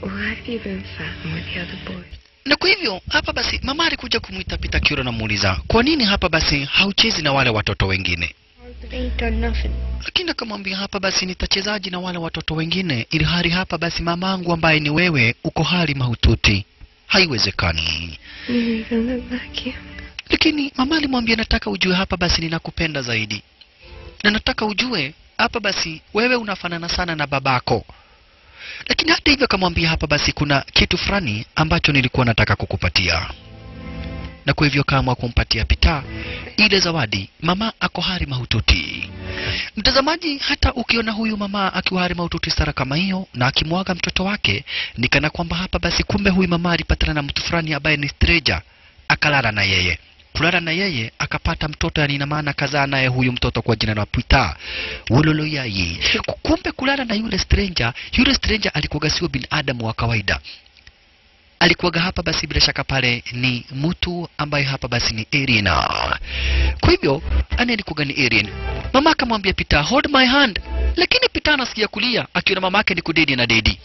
Why have you been flirting with the other boys? na kwa hivyo hapa basi mama alikuja kumwita Peter Kiro na muuliza kwa nini hapa basi hauchezi na wale watoto wengine They ain't done nothing. lakini akamwambia hapa basi nitachezaji na wale watoto wengine ili hali hapa basi mamangu ambaye ni wewe uko hali mahututi haiwezekani You even look like you. lakini mama alimwambia nataka ujue hapa basi ninakupenda zaidi na nataka ujue hapa basi wewe unafanana sana na babako lakini hata hivyo akamwambia hapa basi kuna kitu fulani ambacho nilikuwa nataka kukupatia na kwa hivyo kaamua kumpatia Pita ile zawadi. Mama ako hali mahututi. Mtazamaji, hata ukiona huyu mama akiwa hali mahututi stara kama hiyo na akimwaga mtoto wake, ni kana kwamba hapa basi, kumbe huyu mama alipatana na mtu fulani ambaye ni stranger, akalala na yeye kulala na yeye akapata mtoto, yani ina maana kazaa naye huyu mtoto kwa jina la Pita wololo yaye. Kumbe kulala na yule stranger, yule stranger alikuwa sio binadamu wa kawaida alikuwaga hapa basi bila shaka pale ni mtu ambaye hapa basi ni alien. Kwa hivyo ani alikuwaga ni alien. Mama akamwambia Pita, hold my hand, lakini Pita anasikia kulia akiona mama yake ni kudedi na dedi.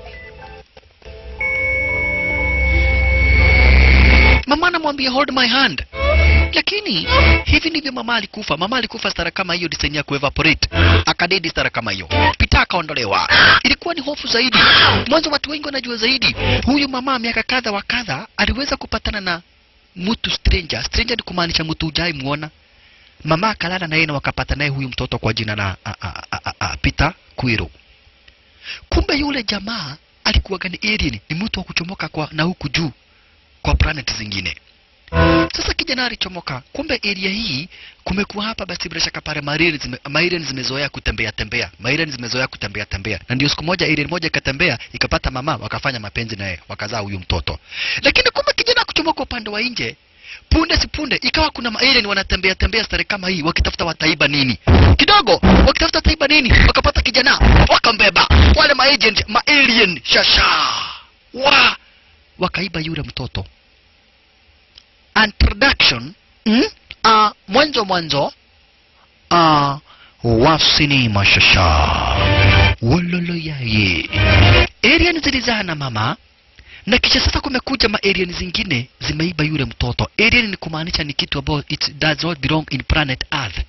Mama anamwambia hold my hand, lakini hivi ndivyo mama alikufa. Mama alikufa stara kama hiyo, design ya kuevaporate, akadedi stara kama hiyo. Pita akaondolewa. Ilikuwa ni hofu zaidi. Mwanzo watu wengi wanajua zaidi, huyu mama miaka kadha wa kadha aliweza kupatana na mtu stranger. Stranger ni kumaanisha mtu hujai muona. Mama akalala na yeye na wakapata naye huyu mtoto kwa jina la a, a, a, a, a, Peter Kwiro. Kumbe yule jamaa alikuwa ni alien, ni mtu wa kuchomoka kwa na huku juu kwa planet zingine. Sasa kijana alichomoka, kumbe area hii kumekuwa hapa basi bila shaka pale marine zime, marine zimezoea kutembea tembea, marine zimezoea kutembea tembea, na ndio siku moja alien moja ikatembea ikapata mama, wakafanya mapenzi naye, wakazaa huyu mtoto. Lakini kumbe kijana kuchomoka upande wa nje, punde si punde ikawa kuna alien wanatembea tembea stare kama hii, wakitafuta wataiba nini kidogo, wakitafuta wataiba nini, wakapata kijana, wakambeba wale ma agent ma alien shasha wa wakaiba yule mtoto introduction mm? uh, mwanzo mwanzo uh, wa sinema shasha wololo yaye alien zilizaa na mama na kisha sasa kumekuja ma alien zingine zimeiba yule mtoto alien ni kumaanisha ni kitu ambayo it does not belong in planet earth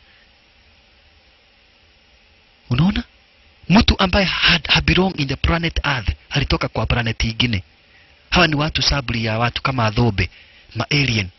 unaona mtu ambaye had, ha belong in the planet earth alitoka kwa planet ingine hawa ni watu sabri ya watu kama adhobe ma alien